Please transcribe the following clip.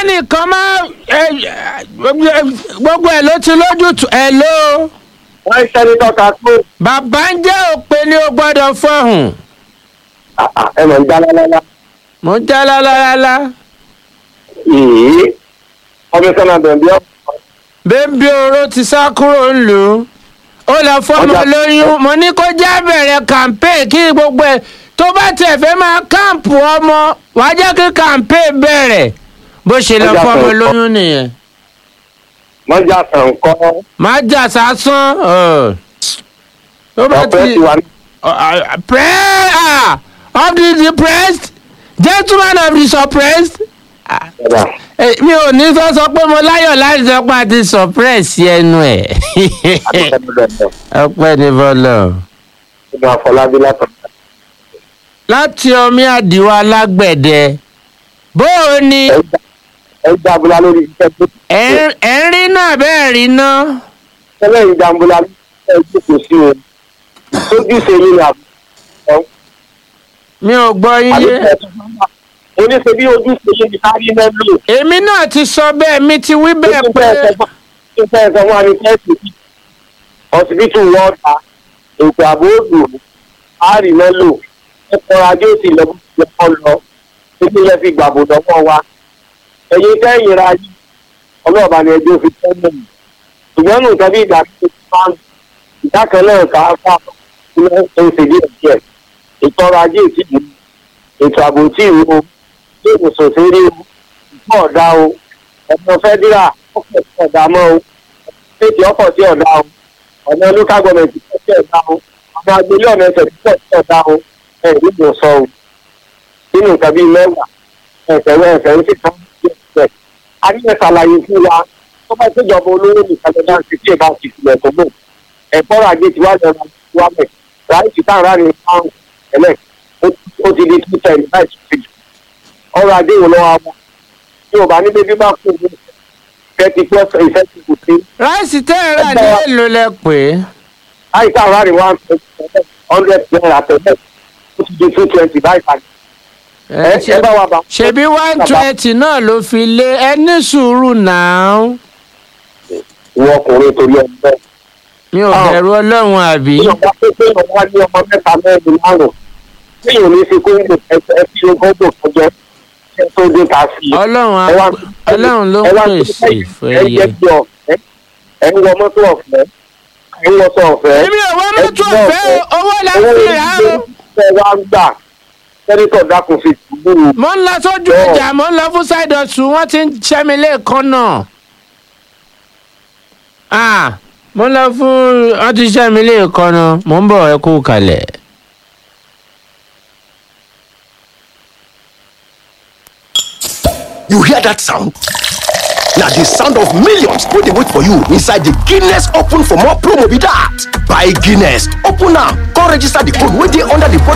kẹ́nìkan máa ẹ, ẹ, gbogbo ẹ̀ ló ti lójútùú ẹ̀ ló wọ́n ń sẹ́nitọ́ ká tó bàbá ń jẹ́ òpè ni ó gbọ́dọ̀ fọ̀hùn ẹ mọ̀ ń já lálálá. mo ń já lálálálá ìyí kọmíṣánná bẹ̀bí ọ̀pọ̀ bébí oró ti sá kúrò ńlùú ó lọ fọmọ Ọjà- lóyún mo ní kó já bẹ̀rẹ̀ campaign kí gbogbo ẹ̀ tó bá tẹ̀ fẹ́ máa káàmpù ọmọ wàá jẹ́ kí campaign bẹ̀rẹ̀ bó ṣe lọ Ọjà fọmọ kan- lóyún nìyẹn wọ́n já sàn kọ́ má jà sásán ọ̀. tó bá ọ̀pẹ́ ti ti wà ní pray ah of the depressed gentleman of the suppressed Ah, ọ̀dà. eh, mi ò ní sọ sọ pé mo láyọ̀ láti sọ pé a ti suppress ẹnu ẹ̀ ọpẹ́ ní bọ́lọ̀ ìgbà àfọlábí látọ̀. láti omi àdìwọ́ alágbẹ̀dẹ bó o ní ẹ jábúlá lórí iṣẹ́ tó ti ẹ̀ ń- ẹ̀ ń rí náà bẹ́ẹ̀ rí náà tẹ́lẹ̀ ń jábúlá lórí iṣẹ́ tó kò sí o tójúṣe yín ni àbúrò mi ò gbọ́ yín yé oníṣe bí ojúṣe yín ni kárí mẹ́lò èmi náà ti sọ bẹ́ẹ̀ mi ti wí bẹ́ẹ̀ tó pé fẹ́ ẹ̀sẹ̀ fún wa ní fẹ́ẹ̀sì ọsibítù wọ́ọ̀ta ètò ààbò òdò àárí mẹ́lò ẹ̀kọ́ ajé òsì lọ́kọ́ lọ títí yẹn fi gbàbò lọ́wọ́ wa ẹ̀yin kẹ́yìn ra yìí ọlọ́ọ̀bá ni ẹjọ́ fi tẹ́ mọ̀ ṣùgbọ́n nù tàbí ìgbà tó ti máa ń ìdá kan náà ká fà ilé ẹsẹ̀ díẹ̀ díẹ̀ ètò ọrọ̀ ajé ìtìlú ètò ààbò tí ìwò ilé ìwòsàn tó rí o ìfọ̀ ọ̀dà o ọ̀nà fẹ́dírà ọ̀pọ̀ sí ọ̀dà mọ́ o ṣéèkì ọ̀pọ̀ sí ọ̀dà o ọ̀nà local government pọ̀ sí ọ̀dà o ọ̀nà agbélé ọ̀nà ẹsẹ̀ pọ̀ sí ọ̀dà o ẹ̀ ìdìbò sọ o nínú nǹkan bíi mẹ́wàá ẹ̀sẹ̀ wẹ́ ẹ̀sẹ̀ ń sì tán sí ẹ̀sẹ̀ àríyàn ṣàlàyé fún wa tó bá péjọba olówó nìkan lọ́dá sí tí ìbá ti tilẹ̀ tó mọ̀ ẹ̀kọ́ ràjé ti wá lọ́ra wá mẹ́ ráìsì táàrà ní pound ẹ̀lẹ́ ó ti di two ten láì tún fi jù ọrọ̀ ajé wò lọ́wọ́ àwọn tí ò bá ní bébí bá kú ní thirty plus ìfẹ́ ti kù sí ráìsì tẹ́ ẹ rà ní èlò lẹ pé láì táàrà ní one hundred naira tẹ̀lé ó ti di two twenty báyìí pàdé ẹ ẹ ẹ bá wa bá. ṣebí one twenty náà ló fi lé ẹ ní sùúrù náà ìwọ ọkùnrin torí ọgbẹ́ mi ò Ah. bẹ̀rù ọlọ́run àbí ìjọba pé pé ọmọ ní ọmọ mẹ́ta mẹ́rin márùn-ún tí yóò ní fi kóńgò ẹ fi kóńgò kọjọ ẹ tó dé ta sí i. ọlọ́run á- ẹ wá ọlọ́run ló ẹ ń wá pèsè fún ẹ ẹyẹ. jẹ́ bí ọ̀fẹ́ ẹ ń wọ mọ́tò ọ̀fẹ́ ẹ ń wọṣọ ọ̀fẹ́. èmi ò wá mọ́tò ẹ ọ̀fẹ́ o, owó la owó fi orí rà ilé o. iṣẹ́ wa ń gbà sẹ́nitọ̀ dákun fi dùbúrú. mo ń lọ sójú Bẹ́ẹ̀. ọjà mo ń lọ fún side hustle wọ́n ti ń ṣẹ́ mi lẹ́ẹ̀kan náà. Ah, mo ń lọ fún wọ́n ti ṣẹ́ mi lẹ́ẹ̀kan náà mo ń bọ̀ ẹ kú kalẹ̀. You hear that sound? Now the sound of millions wey dey wait for you inside the Guinness Open for more promo be that. Buy Guinness, open am, come register the code wey dey under the bottle